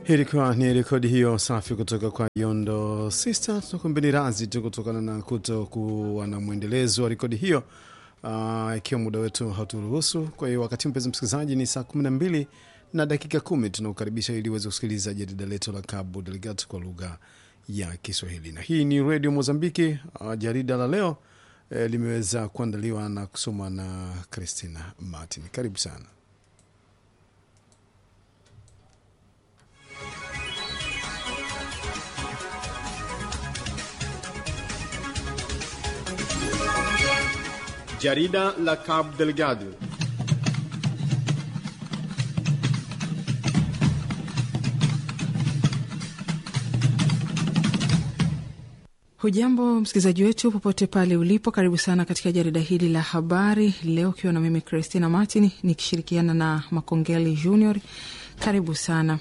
Ilikuwa ni rekodi hiyo safi kutoka kwa Yondo Sister. Tunakumbeni razi tu kutokana na kuto kuwa na mwendelezo wa rekodi hiyo uh, ikiwa muda wetu hauturuhusu. Kwa hiyo wakati mpenzi msikilizaji, ni saa kumi na mbili na dakika kumi tunakukaribisha ili uweze kusikiliza jarida letu la Cabo Delgado kwa lugha ya Kiswahili, na hii ni redio Mozambiki. Uh, jarida la leo eh, limeweza kuandaliwa na kusomwa na Christina Martin. Karibu sana. Jarida la Cabo Delgado. Hujambo msikilizaji wetu popote pale ulipo, karibu sana katika jarida hili la habari leo, ukiwa na mimi Christina Martin nikishirikiana na Makongeli Junior. Karibu sana.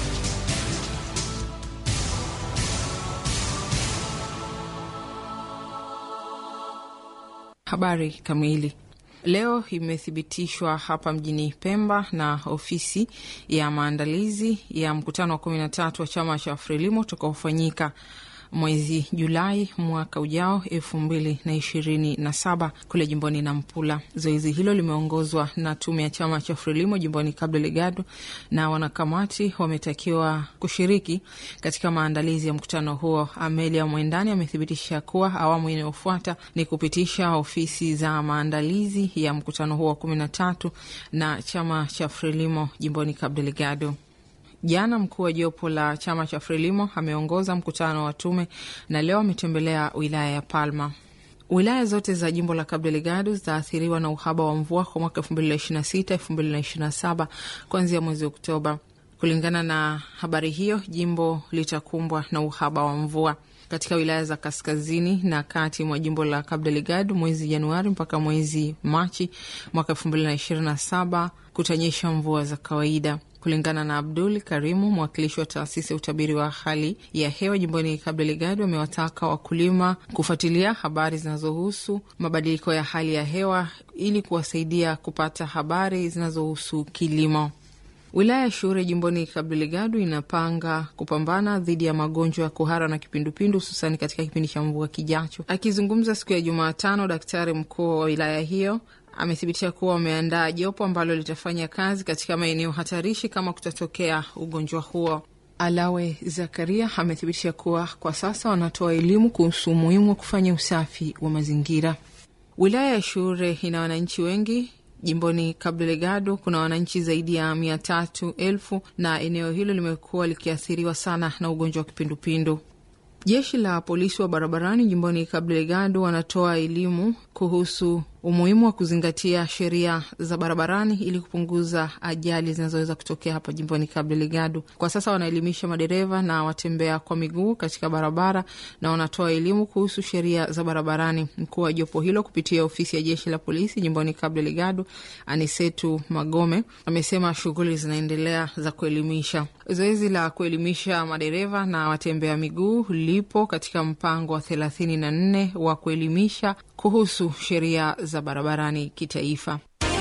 Habari kamili leo imethibitishwa hapa mjini Pemba na ofisi ya maandalizi ya mkutano wa kumi na tatu wa chama cha Frelimo utakaofanyika mwezi Julai mwaka ujao elfu mbili na ishirini na saba kule jimboni Nampula. Zoezi hilo limeongozwa na tume ya chama cha Frelimo jimboni Cabo Delgado, na wanakamati wametakiwa kushiriki katika maandalizi ya mkutano huo. Amelia Mwendani amethibitisha kuwa awamu inayofuata ni kupitisha ofisi za maandalizi ya mkutano huo wa kumi na tatu na chama cha Frelimo jimboni Cabo Delgado. Jana mkuu wa jopo la chama cha Frelimo ameongoza mkutano wa tume na leo ametembelea wilaya ya Palma. Wilaya zote za jimbo la Cabo Delgado zitaathiriwa na uhaba wa mvua kwa mwaka elfu mbili na ishirini na sita elfu mbili na ishirini na saba kuanzia mwezi Oktoba. Kulingana na habari hiyo, jimbo litakumbwa na uhaba wa mvua katika wilaya za kaskazini na kati mwa jimbo la Cabo Delgado mwezi Januari mpaka mwezi Machi mwaka elfu mbili na ishirini na saba kutanyesha mvua za kawaida. Kulingana na Abdul Karimu, mwakilishi wa taasisi ya utabiri wa hali ya hewa jimboni Cabo Delgado, amewataka wakulima kufuatilia habari zinazohusu mabadiliko ya hali ya hewa ili kuwasaidia kupata habari zinazohusu kilimo. Wilaya ya Shure jimboni Cabo Delgado inapanga kupambana dhidi ya magonjwa ya kuhara na kipindupindu hususani katika kipindi cha mvua kijacho. Akizungumza siku ya Jumatano, daktari mkuu wa wilaya hiyo amethibitisha kuwa wameandaa jopo ambalo litafanya kazi katika maeneo hatarishi kama kutatokea ugonjwa huo. Alawe Zakaria amethibitisha kuwa kwa sasa wanatoa elimu kuhusu umuhimu wa kufanya usafi wa mazingira. Wilaya ya Shure ina wananchi wengi jimboni Cabo Delgado kuna wananchi zaidi ya mia tatu elfu na eneo hilo limekuwa likiathiriwa sana na ugonjwa wa kipindupindu. Jeshi la polisi wa barabarani jimboni Cabo Delgado wanatoa elimu kuhusu umuhimu wa kuzingatia sheria za barabarani ili kupunguza ajali zinazoweza kutokea hapa jimboni Cabo Delgado. Kwa sasa wanaelimisha madereva na watembea kwa miguu katika barabara na wanatoa elimu kuhusu sheria za barabarani. Mkuu wa jopo hilo kupitia ofisi ya jeshi la polisi jimboni Cabo Delgado, Anisetu Magome, amesema shughuli zinaendelea za kuelimisha. Zoezi la kuelimisha madereva na watembea miguu lipo katika mpango wa thelathini na nne wa kuelimisha kuhusu sheria za barabarani kitaifa.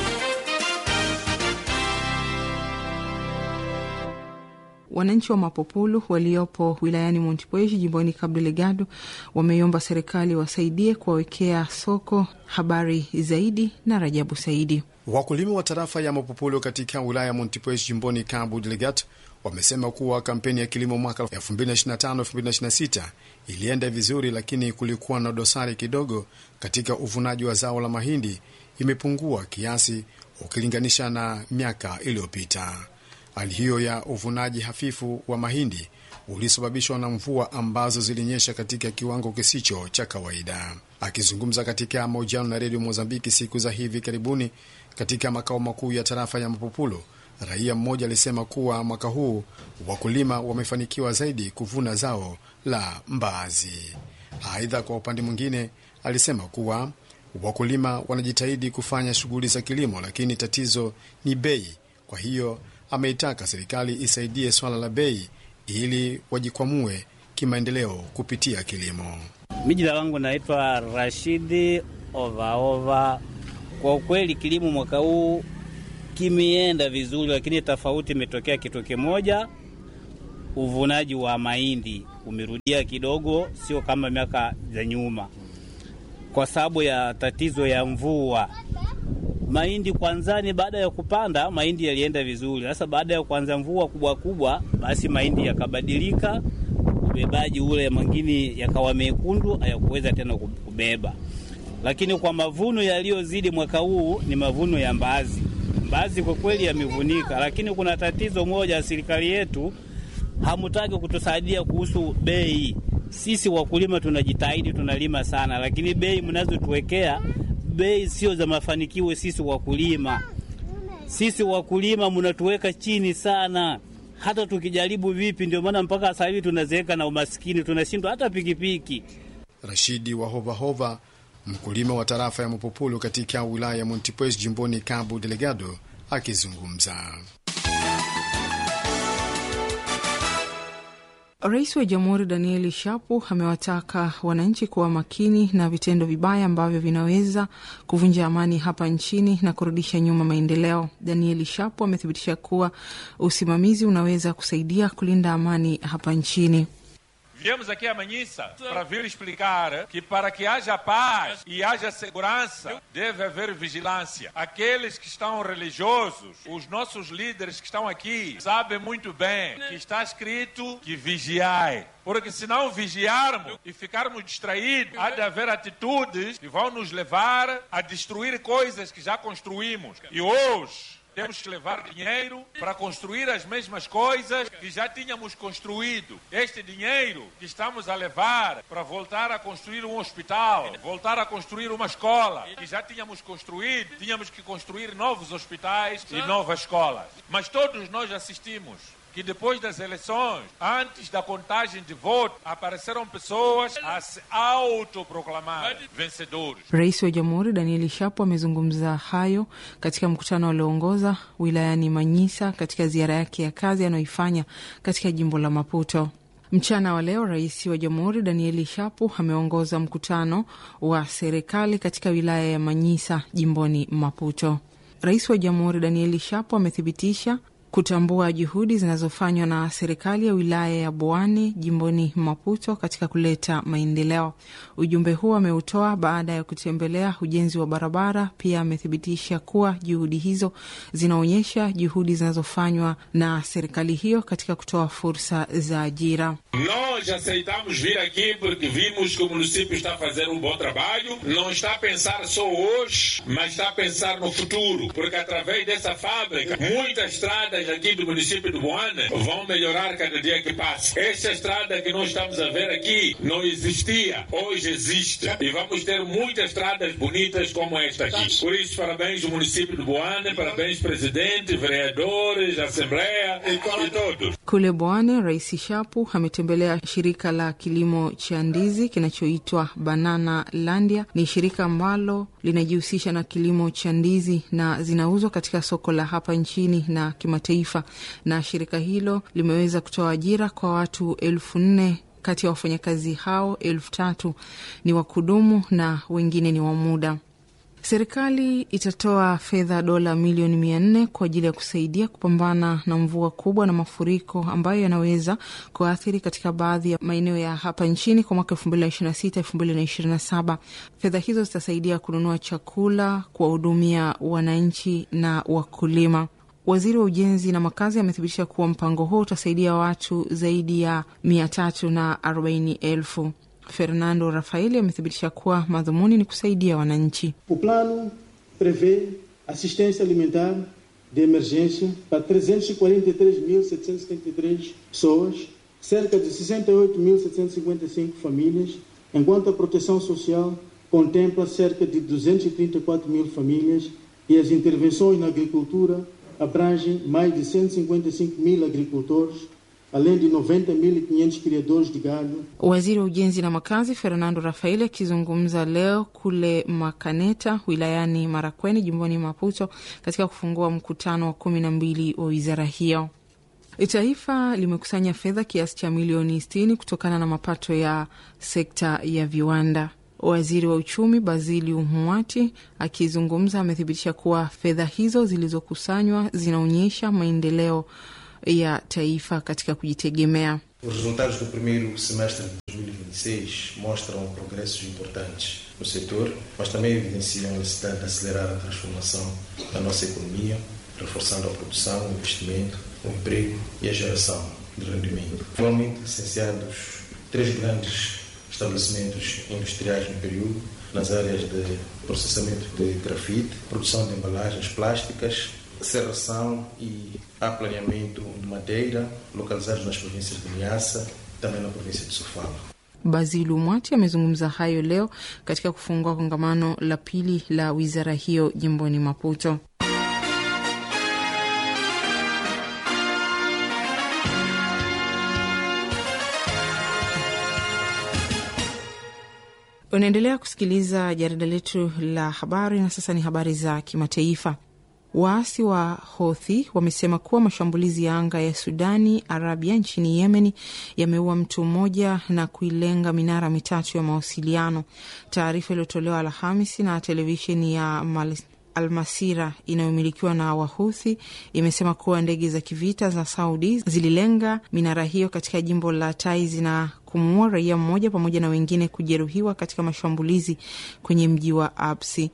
Wananchi wa Mapopulu waliopo wilayani Montepuez jimboni Cabo Delgado wameiomba serikali wasaidie kuwawekea soko. Habari zaidi na Rajabu Saidi. Wakulima wa tarafa ya Mapopulu katika wilaya ya Montepuez jimboni Cabo Delgado wamesema kuwa kampeni ya kilimo mwaka 2025-2026 ilienda vizuri, lakini kulikuwa na dosari kidogo katika uvunaji wa zao la mahindi, imepungua kiasi ukilinganisha na miaka iliyopita. Hali hiyo ya uvunaji hafifu wa mahindi ulisababishwa na mvua ambazo zilinyesha katika kiwango kisicho cha kawaida. Akizungumza katika mahojiano na redio Mozambiki siku za hivi karibuni katika makao makuu ya tarafa ya Mapupulo, raia mmoja alisema kuwa mwaka huu wakulima wamefanikiwa zaidi kuvuna zao la mbaazi. Aidha, kwa upande mwingine, alisema kuwa wakulima wanajitahidi kufanya shughuli za kilimo, lakini tatizo ni bei. Kwa hiyo ameitaka serikali isaidie swala la bei ili wajikwamue kimaendeleo kupitia kilimo. Mi jina langu naitwa Rashidi Ovaova. Kwa ukweli kilimo mwaka huu kimeenda vizuri, lakini tofauti imetokea kitu kimoja. uvunaji wa mahindi umerudia kidogo, sio kama miaka za nyuma, kwa sababu ya tatizo ya mvua. Mahindi kwanzani, baada ya kupanda mahindi yalienda vizuri. Sasa baada ya kuanza mvua kubwa kubwa, basi mahindi yakabadilika, ubebaji ule mwingine yakawa mekundu, hayakuweza tena kubeba. Lakini kwa mavuno yaliyozidi mwaka huu ni mavuno ya mbaazi. Mbaazi kwa kweli yamevunika, lakini kuna tatizo moja, serikali yetu hamutaki kutusaidia kuhusu bei. Sisi wakulima tunajitahidi, tunalima sana, lakini bei mnazotuwekea bei sio za mafanikio. Sisi wakulima, sisi wakulima mnatuweka chini sana, hata tukijaribu vipi. Ndio maana mpaka sasa hivi tunazeeka na umaskini, tunashindwa hata pikipiki. Rashidi wa Hovahova, mkulima wa tarafa ya Mapopolo katika wilaya ya Montepuez jimboni Cabo Delgado, akizungumza. Rais wa Jamhuri Danieli Shapu amewataka wananchi kuwa makini na vitendo vibaya ambavyo vinaweza kuvunja amani hapa nchini na kurudisha nyuma maendeleo. Danieli Shapu amethibitisha kuwa usimamizi unaweza kusaidia kulinda amani hapa nchini. Viemos aqui a Manhissa para vir explicar que para que haja paz e haja segurança deve haver vigilância. Aqueles que estão religiosos, os nossos líderes que estão aqui, sabem muito bem que está escrito que vigiai. Porque se não vigiarmos e ficarmos distraídos, há de haver atitudes que vão nos levar a destruir coisas que já construímos. E hoje temos que levar dinheiro para construir as mesmas coisas que já tínhamos construído. Este dinheiro que estamos a levar para voltar a construir um hospital, voltar a construir uma escola que já tínhamos construído, tínhamos que construir novos hospitais e novas escolas. Mas todos nós assistimos que depois das eleições, antes da contagem de votos, apareceram pessoas a se autoproclamar vencedores. Rais wa Jamhuri Danieli Shapo amezungumza hayo katika mkutano alioongoza wilayani Manyisa katika ziara yake ya kazi anayoifanya katika jimbo la Maputo. Mchana wa leo rais wa jamhuri Danieli Shapu ameongoza mkutano wa serikali katika wilaya ya Manyisa jimboni Maputo. Rais wa jamhuri Danieli Shapu amethibitisha kutambua juhudi zinazofanywa na serikali ya wilaya ya Boane jimboni Maputo katika kuleta maendeleo. Ujumbe huo ameutoa baada ya kutembelea ujenzi wa barabara. Pia amethibitisha kuwa juhudi hizo zinaonyesha juhudi zinazofanywa na serikali hiyo katika kutoa fursa za ajira. Nós aceitamos vir aqui porque vimos que o município está a fazer um bom trabalho, não está a pensar só hoje, mas está a pensar no futuro, porque através dessa fábrica, muitas estradas aqui do município de Boana vão melhorar cada dia que passa. Esta estrada que nós estamos a ver aqui não existia, hoje existe. E vamos ter muitas estradas bonitas como esta aqui. Por isso, parabéns ao município de Boana, parabéns presidente, vereadores, assembleia e todos. Kule Bwane, Rais Shapu ametembelea shirika la kilimo cha ndizi kinachoitwa Banana Landia. Ni shirika ambalo linajihusisha na kilimo cha ndizi na zinauzwa katika soko la hapa nchini na kimataifa, na shirika hilo limeweza kutoa ajira kwa watu elfu nne kati ya wafanyakazi hao elfu tatu ni wa kudumu na wengine ni wa muda. Serikali itatoa fedha dola milioni mia nne kwa ajili ya kusaidia kupambana na mvua kubwa na mafuriko ambayo yanaweza kuathiri katika baadhi ya maeneo ya hapa nchini kwa mwaka elfu mbili na ishirini na sita elfu mbili na ishirini na saba. Fedha hizo zitasaidia kununua chakula, kuwahudumia wananchi na wakulima. Waziri wa ujenzi na makazi amethibitisha kuwa mpango huo utasaidia watu zaidi ya mia tatu na arobaini elfu. Fernando Rafaeli amethibitisha kuwa madhumuni ni kusaidia wananchi. O plano prevê assistência alimentar de emergência para 343.773 pessoas, cerca de 68.755 famílias, enquanto a proteção social contempla cerca de 234 mil famílias e as intervenções na agricultura abrangem mais de 155 mil agricultores além de 90.500 criadores de gado. Waziri wa ujenzi na makazi Fernando Rafaeli akizungumza leo kule Makaneta wilayani Marakweni jimboni Maputo katika kufungua mkutano wa kumi na mbili wa wizara hiyo. Taifa limekusanya fedha kiasi cha milioni sitini kutokana na mapato ya sekta ya viwanda. Waziri wa uchumi Baziliu Mwati akizungumza amethibitisha kuwa fedha hizo zilizokusanywa zinaonyesha maendeleo ya taifa katika kujitegemea. Os resultados do primeiro semestre de 2026 mostram progressos importantes no setor, mas também evidenciam a necessidade de acelerar a transformação da nossa economia, reforçando a produção, o investimento, o emprego e a geração de rendimento. Atualmente licenciados três grandes estabelecimentos industriais no período, nas áreas de processamento de grafite, produção de embalagens plásticas, serração e aplaneamento de madeira, localizados nas províncias de Niassa e também na província de Sofala. Bazilu Mwati amezungumza hayo leo katika kufungua kongamano la pili la wizara hiyo jimboni Maputo. Unaendelea kusikiliza jarida letu la habari, na sasa ni habari za kimataifa. Waasi wa Houthi wamesema kuwa mashambulizi ya anga ya Sudani Arabia nchini Yemeni yameua mtu mmoja na kuilenga minara mitatu ya mawasiliano. Taarifa iliyotolewa Alhamisi na televisheni ya Mal Almasira inayomilikiwa na Wahuthi imesema kuwa ndege za kivita za Saudi zililenga minara hiyo katika jimbo la Taiz na kumuua raia mmoja pamoja na wengine kujeruhiwa katika mashambulizi kwenye mji wa Absi.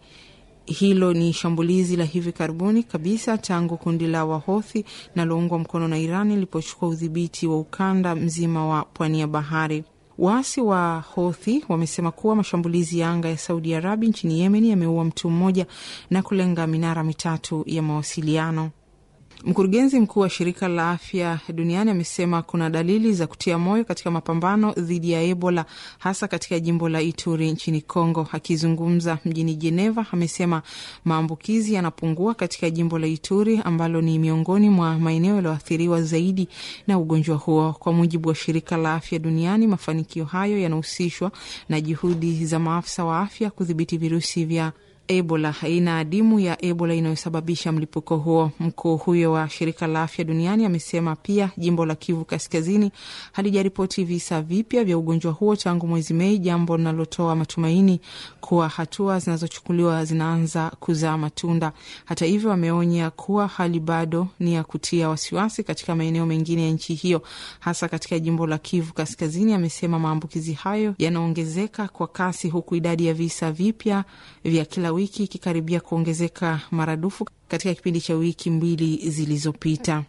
Hilo ni shambulizi la hivi karibuni kabisa tangu kundi la Wahothi linaloungwa mkono na Iran lilipochukua udhibiti wa ukanda mzima wa pwani ya bahari. Waasi wa Houthi wamesema kuwa mashambulizi ya anga ya Saudi Arabia nchini Yemen yameua mtu mmoja na kulenga minara mitatu ya mawasiliano. Mkurugenzi mkuu wa shirika la afya duniani amesema kuna dalili za kutia moyo katika mapambano dhidi ya Ebola hasa katika jimbo la Ituri nchini Congo. Akizungumza mjini Geneva, amesema maambukizi yanapungua katika jimbo la Ituri ambalo ni miongoni mwa maeneo yaliyoathiriwa zaidi na ugonjwa huo. Kwa mujibu wa shirika la afya duniani, mafanikio hayo yanahusishwa na juhudi za maafisa wa afya kudhibiti virusi vya Ebola, aina adimu ya Ebola inayosababisha mlipuko huo. Mkuu huyo wa shirika la afya duniani amesema pia jimbo la Kivu Kaskazini halijaripoti visa vipya vya ugonjwa huo tangu mwezi Mei, jambo linalotoa matumaini kuwa hatua zinazochukuliwa zinaanza kuzaa matunda. Hata hivyo, ameonya kuwa hali bado ni ya kutia wasiwasi katika maeneo mengine ya nchi hiyo, hasa katika jimbo la Kivu Kaskazini. Amesema maambukizi hayo yanaongezeka kwa kasi, huku idadi ya visa vipya vya kila wiki ikikaribia kuongezeka maradufu katika kipindi cha wiki mbili zilizopita.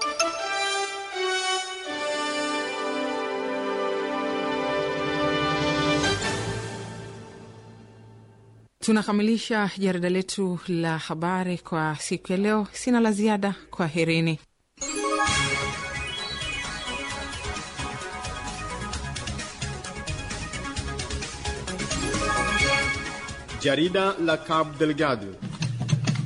Tunakamilisha jarida letu la habari kwa siku ya leo. Sina la ziada. Kwa herini. Jarida la Cabo Delgado